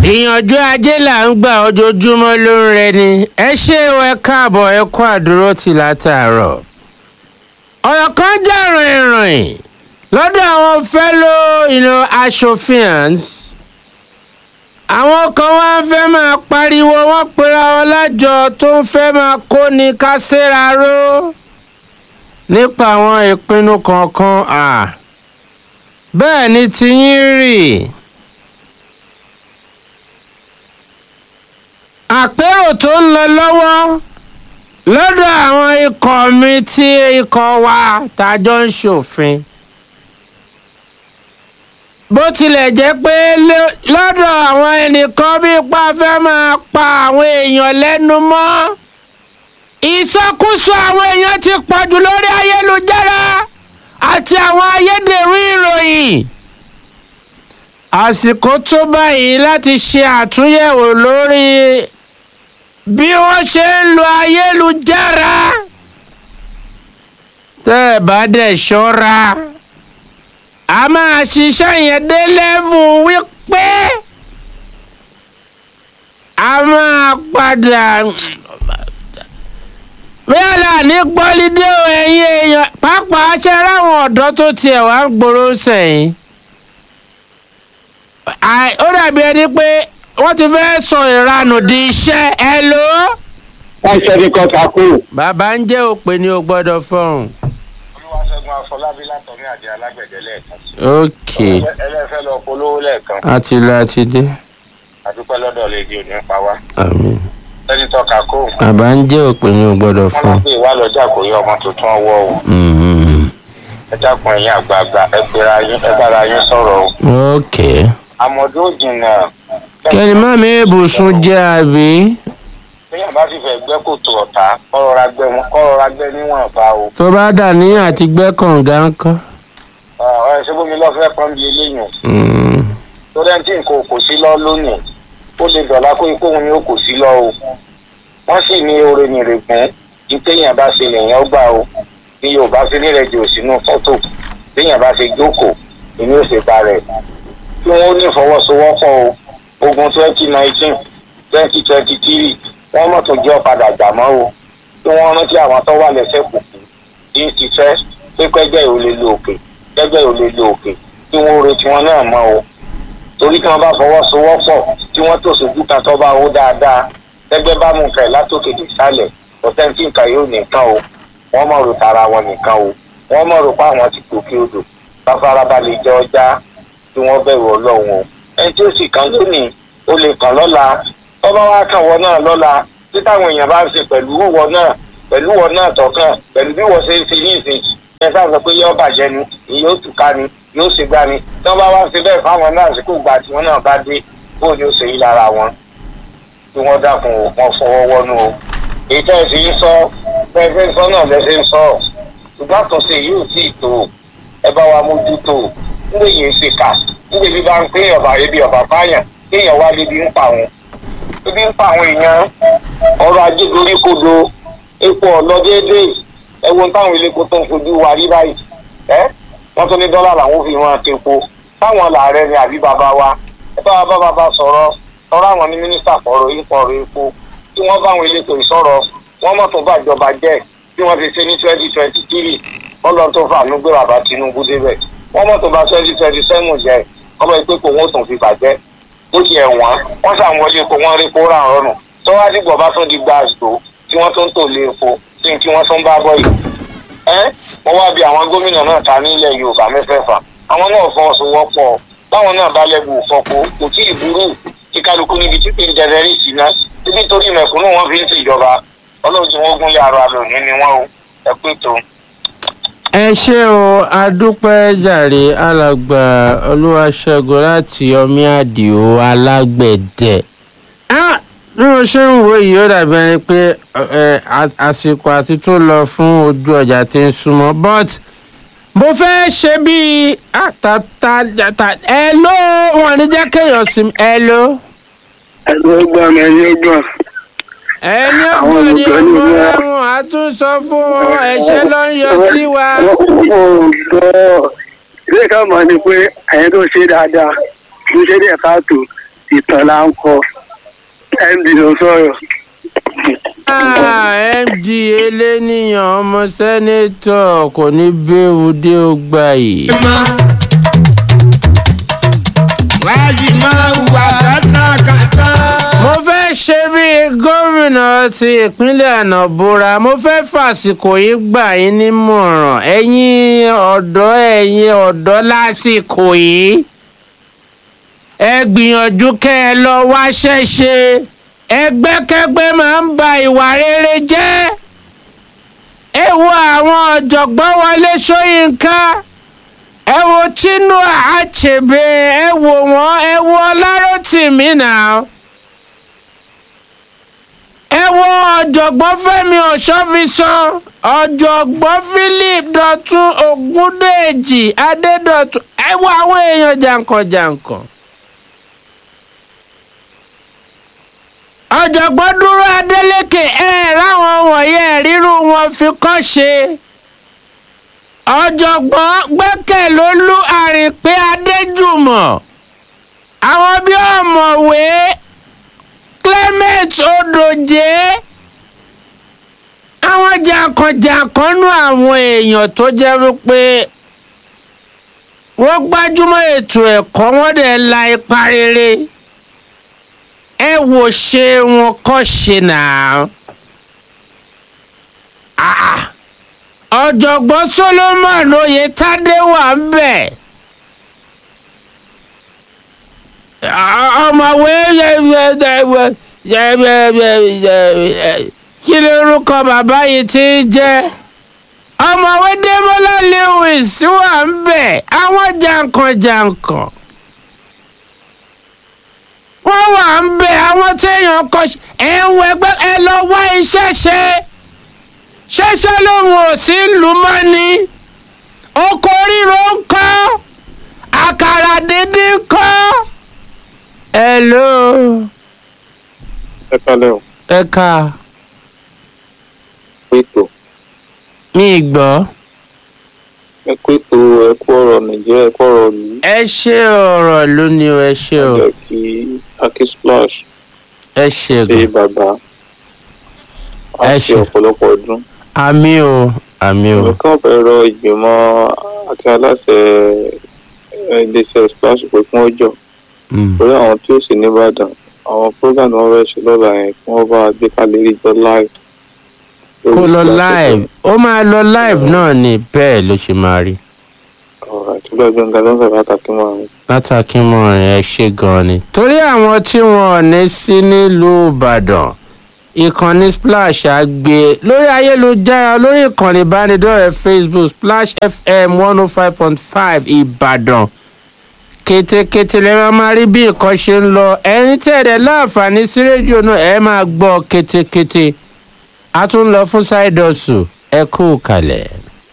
ìyànjú ajé là ń gbà ojoojúmọ́ ló ń rẹni ẹ ṣé o ẹ káàbọ̀ ẹ kú àdúró tì látàárọ̀. ọ̀rọ̀ kan jà rìnrìn lọ́dọ̀ àwọn fellow you know, aṣòfins àwọn kan wá ń fẹ́ máa pariwo wọ́n pera wọn lájọ tó ń fẹ́ máa kó ní kásẹ́ra ró nípa àwọn ìpinnu kọ̀ọ̀kan à bẹ́ẹ̀ ni tiyín rí. àpérò tó ń lọ lọ́wọ́ lọ́dọ̀ àwọn ikọ̀ mi tí ikọ̀ wa tàjọ ń ṣòfin bó tilẹ̀ jẹ́ pé lọ́dọ̀ àwọn ẹnìkan bí ipa fẹ́ máa pa àwọn èèyàn lẹ́nu mọ́ ìsọkúsọ àwọn èèyàn ti pọ̀jù lórí ayélujára àti àwọn ayédèrú ìròyìn àsìkò tó báyìí láti ṣe àtúnyẹ̀wò lórí bí wọ́n ṣe ń lo ayélujára tẹ́ ẹ bá dẹ̀ ṣọ́ra a máa ṣiṣẹ́ yẹn dé lẹ́vù wípé a máa padà bẹ́ẹ̀ là ní pọ́lídé o ẹ̀yin èèyàn pàápàá ṣe ráwọn ọ̀dọ́ tó tiẹ̀ wá ń gbòòrò sẹ́yìn ó dàbí ẹni pé wọ́n ti fẹ́ sọ ìranù di iṣẹ́ ẹ lò ó. ẹsẹ̀ ní kọ́ta kú. bàbá ń jẹ́ òpè ní o gbọ́dọ̀ fọ́hùn. olúwaṣẹ́gun afọlábí látọ̀rí àjẹ alágbẹ̀dẹ lẹ́ẹ̀kan. ok ẹlẹ́fẹ́ lọ polówó lẹ́ẹ̀kan. a ti lọ a ti dé. àdúpẹ́ lọ́dọ̀ lèdi òní pa wá. àmín. ẹni tọ́ka kó. bàbá ń jẹ́ òpè ní o gbọ́dọ̀ wọ́n lọ fọ́hùn. pé ìwà lọ́jà kò yọ ọmọ tuntun ọwọ́ o. Mhm. ẹ dákun ẹ̀yin àgbààgbà ẹ gbéra yín ẹ bára yín sọ̀rọ̀ o. ok àmọ̀dún jìnnà. kẹ́ni má mi ibùsùn jẹ́ àbí. téèyàn bá sì fẹ́ gbẹ́ kòtò ọ̀tá kọ́rọ̀ra gbẹ́ wọn kọ́rọ̀ra gbẹ́ níwọ̀nba o. tó bá dà ní àti gbẹ́ kànga ńkọ́. ọ̀rẹ́ ṣé bómi lọ́fẹ́ kan bí eléyìn Mhm. torí ẹni tí nǹkan kò sí lọ lónìí ó lè dọ̀la kó ikú òun ni ó kò sí lọ o wọ́n sì ní oore nìrègùn ní téèyàn bá ṣe lèèyàn gbà o ní yorùbá ṣe nírẹ̀jì òsínú fọ́tò téèyàn bá ṣe jókòó ìní ò ṣe ba rẹ̀ kí wọ́n ní ìfọwọ́sowọ́pọ̀ o ogun twenty nineteen twenty twenty three wọ́n mọ̀ tó jẹ́ ọ̀padà jà mọ́ o kí wọ́n rántí àwọn tó wà lẹ́sẹ̀ kùkù tí ń ṣiṣẹ́ pé kẹ́gbẹ́ ò lè lo òkè kẹ́gbẹ́ ò lè lo òkè kí wọ́n retí wọn náà mọ́ o torí tí wọ́n bá fọwọ́sowọ́pọ̀ tí wọ́n tó sojú kan tó bá wó dáadáa gẹ́gẹ́ bá mú nǹkan ẹ̀ látòkè dé sálẹ̀ ọ̀tẹ́ntì nǹkan yóò nìkan o wọ́n mọ̀ rò tara wọn nìkan o wọ́n mọ̀ rò pé àwọn ti gòkè odò bá farabalẹ̀ jẹ́ ọjà tí wọ́n bẹ̀rù ọlọ́run o ẹni tí ó sì kàn lónìí ó lè kàn lọ́la tọ́ba wá kàn wọ́n náà lọ́la tí táwọn èèyàn bá ń ṣe pẹ̀lú wọ́n náà pẹ̀lú wọ́n náà tọ̀kàn pẹ̀lú bí wọ́n ṣe ń ṣe ní ìsìn ẹ sáà sọ pé yóò bàjẹ́ ni èyí ó tùká ni yóò ṣe gbá ni tí wọ́n bá wá ṣe bẹ́ẹ̀ fáwọn náà àsìkò gbà tí wọ́n náà bá dé bóun ni ó ṣe yí lára wọn tí wọ́n dákun o wọ́n fọwọ́ wọnú o èyí tẹ́ ẹ fi ń sọ bẹ́ẹ̀ fẹ́ sọ náà lẹ́sẹ̀ ń sọ ṣùgbọ́n àtúnṣe yìí ò tí ì tó ẹ bá wa mójútó nígbà yìí ń ṣe ká nígbà bí bá ń pé ọ̀bà ebi ọ̀bà fáyàn kéèyàn wá lébi ń pa àwọn ebi ń pa àwọn èèyàn ọrọ̀ ajé dorí kodo epo ọ̀lọ́ déédéé ẹ wo táwọn eléko tó ń fojú wa rí báyìí ẹ wọ́n tún ní dọ́là làwọn fi wọn àtẹ̀kọ́ táwọn làárẹ̀ ni àbí bàbá wa ẹ bá wa bá bàbá sọ̀rọ̀ sọ̀rọ̀ àwọn ní mínísítà fọ̀rọ̀ ìfọ̀rọ̀ epo tí wọ́n bá àwọn elétò ìsọ̀rọ̀ wọ́n mọ̀ tó bàjọba jẹ́ bí wọ́n ti ṣe ní twenty twenty three wọ́n lọ tó fàánú gbé bàbá Tinubu débẹ̀ wọ́n mọ̀ tó bá twenty twenty seven jẹ́ ọmọ ìpè kò wọ́n tún fi bàjẹ́ ó ti ẹ̀wọ̀n wọ́n ṣàwọn ilé epo wọ́n rí epo rà rọrùn tó wá dìgbò bá tún di gba àsìkò tí wọ́n tún tò lé epo sí tí wọ́n tún bá bọ̀ yìí ẹ́ wọ́n wá bí àwọn gómìnà náà ta nílẹ̀ Yorùbá mẹ́fẹ̀ẹ̀fà àwọn náà fọwọ́sowọ́pọ̀ báwọn náà bá lẹ́bù fọ́pọ̀ kò tí ì burú tí kálukú níbi tí kì í jẹrẹ rí sí náà títí torí mẹ̀kúnnù wọn fi ń ṣèjọba ọlọ́run tí wọ́n gún yàrá lónìí ni wọ́n o ẹ pé tó. ẹ ṣé o adúpẹ́ jàre alàgbà olúwaṣẹ́gun láti ọmí àdìo alágbẹ̀dẹ. Ah, bí mo ṣe ń wo yìí ó dàbí ẹni pé ẹ, a- àsìkò àti tó lọ fún ojú ọjà tí ń súnmọ́ but mo fẹ́ ṣe bíi àtàtà ẹ ló wọn ní jẹ́ kéèyàn sí ẹ ló ẹgbẹ́ ọgbọ́n mi ẹni ọgbọ́n ẹni Àwọn ọgbọ́n ni olùkọ́ ní ọmọ ìlú- ẹ̀wọ̀n á tún sọ fún wọn ẹ̀ṣẹ̀ ló ń yọ sí wa. ọ̀gbọ́ ilé kan mọ̀ ni pé ẹ̀yìn tó ṣe dáadáa kì í ṣe díẹ̀ káàtó ìtàn là ń kọ md ló sọ̀rọ̀. Ah, md eléníyàn ọmọ sẹ́nẹ́tọ̀ kò ní bẹ́ẹ̀ dé ọgbà yìí. wáyé máa hùwà kátàkátà. mo fẹ́ ṣe bí gómìnà ti ìpínlẹ̀ ànàbúra mo fẹ́ fàsìkò yìí gbà yín nímọ̀ràn ẹ̀yin ọ̀dọ́ ẹ̀yin ọ̀dọ́ lásìkò yìí ẹ gbìyànjú kẹ́ ẹ lọ wáṣẹ́ ṣe ẹgbẹ́kẹ́gbẹ́ máa ń ba ìwà rere jẹ́ ẹ wo àwọn ọ̀jọ̀gbọ́n wọlé sóyínká ẹ wo chinua achebe ẹ wo wọn ẹ wo ọlárọ̀tìmí náà ẹ wo ọ̀jọ̀gbọ́n fẹ́mi ọ̀ṣọ́fisán ọ̀jọ̀gbọ́n philip dọ̀tun ògúndèjì adédọ̀tun ẹ wo àwọn èèyàn jàǹkànjàǹkàn. ọ̀jọ̀gbọ́n dúró adélékè ẹ ráwọn wọ̀nyẹn rírú wọn fi kọ́ ṣe ọ̀jọ̀gbọ́n gbẹ́kẹ̀lólú àrìnpé adéjùmọ̀ àwọn bí ọ̀mọ̀wé clement odòjé àwọn jàǹkànjàǹkànnú àwọn èèyàn tó jẹ́ wípé wọ́n gbájúmọ́ ètò ẹ̀kọ́ wọ́n dẹ̀ la ipa rere ẹ wò ṣe wọn kọ́ ṣe náà. Ah, ọ̀jọ̀gbọ́n solomon oyetade wà ń bẹ̀. ọmọwé kí lórúkọ bàbá yìí ti ń jẹ́ ọmọwé dẹ́mọ́lá lewis wà ń bẹ̀ àwọn jàǹkànjàǹkàn wọ́n wà ń bẹ̀ àwọn téèyàn kọ ẹ̀ ń wẹgbẹ́ ẹ lọ wá iṣẹ́ ṣe ṣẹṣẹ lòun ò sí lù mọ́ ni oko ríro ń kọ́ àkàrà dídín ń kọ́. hello ẹ kalẹ̀ o ẹ ká pétò mi gbọ́ ẹ pétò ẹ kú ọ̀rọ̀ nàìjíríà ẹ kú ọ̀rọ̀ ìlú ẹ ṣe ọ̀rọ̀ lónìí o ẹ ṣe o jẹ́ kí aki splash ẹ ṣe ṣe gan bàbá a Ẹ ṣe ṣe. ọ̀pọ̀lọpọ̀ ọdún àmì o àmì o èmi kàn fẹ́ rọ ìgbìmọ̀ àti aláṣẹ eh, iléeṣẹ́ splash pé kí wọ́n jọ Mm. lórí àwọn tí ó sì nìbàdàn àwọn program wọn fẹ́ ṣe lọ́la yẹn kí wọ́n bá gbé kalẹ̀ rí jọ live lórí kó lọ Splash live ó máa lọ live náà ni bẹ́ẹ̀ ló ṣe máa rí ọ̀rọ̀ àti bẹ́ẹ̀ bẹ́ẹ̀ nǹkan tó ń fẹ́ pàtàkì mọ́ àwọn látàkì mọ́rin ẹ ṣe gan ni. torí àwọn tí wọn ò ní sí nílùú ìbàdàn ìkànnì splash àgbè lórí ayélujára lórí ìkànnì ìbánidọ́rẹ̀ẹ́ facebook splash fm one oh five point five ìbàdàn kétékété lè máa máa rí bí nǹkan ṣe ń lọ ẹ̀yin tẹ̀lé láǹfààní sí rédíò náà ẹ máa gbọ́ kétékété a tún lọ fún ṣáìdọ̀sù ẹ kú kalẹ̀.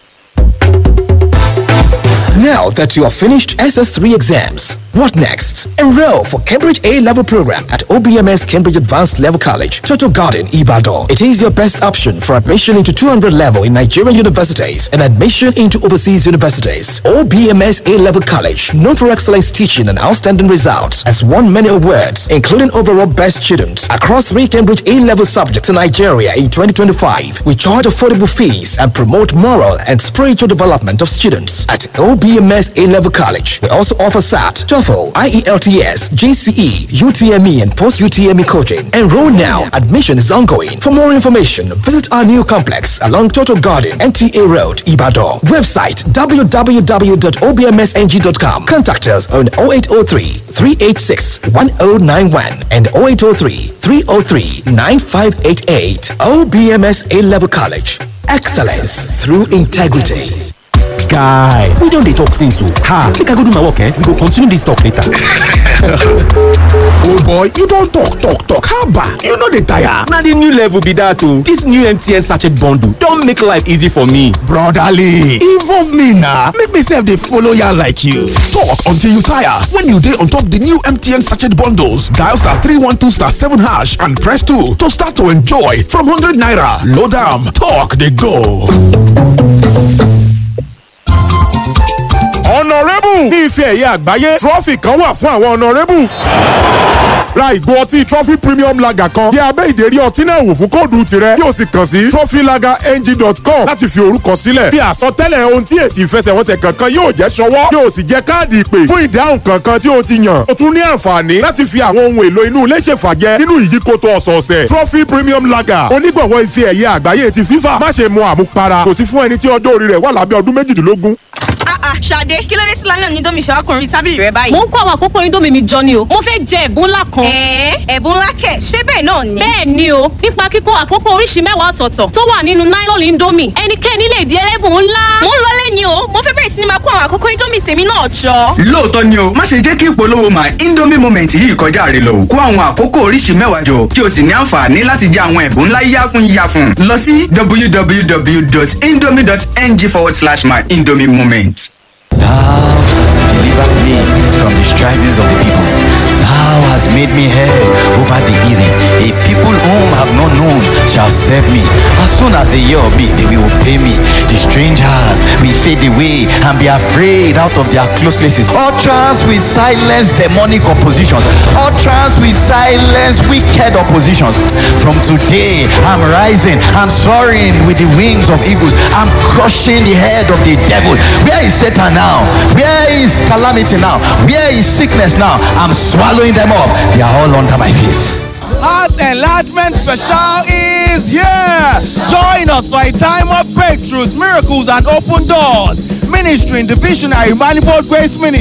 Now that you have finished SS3 exams, what next? Enroll for Cambridge A level program at OBMS Cambridge Advanced Level College, Toto Garden, Ibadan. It is your best option for admission into 200 level in Nigerian universities and admission into overseas universities. OBMS A level college, known for excellence teaching and outstanding results, has won many awards, including overall best student across three Cambridge A level subjects in Nigeria in 2025. We charge affordable fees and promote moral and spiritual development of students at OBMS A level college. We also offer SAT, TOEFL, IELTS, GCE, UTME, and post UTME coaching. Enroll now. Admission is ongoing. For more information, visit our new complex along Total Garden, NTA Road, Ibadan. Website www.obmsng.com. Contact us on 0803 386 1091 and 0803 303 9588. OBMS A level college. Excellence through integrity. guy we don dey talk since o ha make i go do my work eh we go continue this talk later. oh boy you don talk talk talk haba you no dey tire. na the new level be that o this new mtn sachet bundle don make life easy for me. brotherly involve me na make me sef dey follow yarn like you. talk until you tire when you dey on top the new mtn sachet bundles dial star three one two star seven hash and press two to start to enjoy from hundred naira load am talk dey go. honourable ní ife ẹ̀yẹ àgbáyé trọ́fì kan wà fún àwọn honourable ra ìgò ọtí trophy premium lager kan yẹ abẹ́ ìdérí ọtí náà wò fún kóòdù tirẹ̀ yóò sì kàn sí trophylagerng.com láti fi orúkọ sílẹ̀ fi àsọtẹ́lẹ̀ ohun tí èsì ìfẹsẹ̀wọnsẹ̀ kankan yóò jẹ́ ṣọwọ́ yóò sì jẹ́ káàdì ìpè fún ìdáhùn kankan tí o ti yàn o tún ní àǹfààní láti fi àwọn ohun èlò inú ilé ṣèfàjẹ nínú ìyíkoto ọ̀sọ̀ọ̀sẹ̀ trophy premium lager onígbọ̀wọ́ ife ẹ̀yẹ àgbáyé ti fífà má ṣe mu àmupara kò sí fún ẹni tí ọjọ́ orí rẹ̀ wà lábẹ́ ọdún méjìdínlógún Ah ah, Ṣadé, kí ló dé sí lálẹ́ òní domi ṣàwákùnrin tábìlì rẹ báyìí? mo ń kó àwọn àkókò indomie mi jọ ni o mo fẹ́ jẹ ẹ̀bùn ńlá kan. Ẹ̀ẹ́ ẹ̀bùn ńlá kẹ̀, ṣé bẹ́ẹ̀ náà ni? bẹ́ẹ̀ ni o nípa kíkó àkókò oríṣi mẹ́wàá ọ̀tọ̀ọ̀tọ̀ tó wà nínú nylon indomie ẹnikẹ́ni lè di ẹlẹ́bùn ńlá. Mo ń lọlé ni o, mo fẹ́ bẹ̀rẹ̀ sí ni máa kó àwọn àkókò indomie tèmi náà jọ. lóòótọ́ ni o má ṣe jẹ́ kí ìpolówó my indomie moment yìí kọjá rẹ lọ kó àwọn àkókò oríṣi mẹ́wàá jọ kí o sì ní àǹfààní láti jẹ àwọn ẹ̀bùn ńlá yíyá fún yíyá fún lọ sí www.indomie.ng forward slash my indomie moment. Thou delivered me from the strivings of the people. Thou hast made me head over the heathen. A people whom I have not known shall serve me. As soon as they hear of me, they will obey me. The strangers will fade away and be afraid out of their close places. Utterance will silence demonic oppositions. Utterance will silence wicked oppositions. From today, I'm rising. I'm soaring with the wings of eagles. I'm crushing the head of the devil. Where is Satan now? Where is calamity now? Where is sickness now? I'm swallowing them up. They are all under my feet. Heart Enlargement Special is here. Join us for a time of breakthroughs, miracles, and open doors. Ministry in the Visionary Manifold Grace Ministry.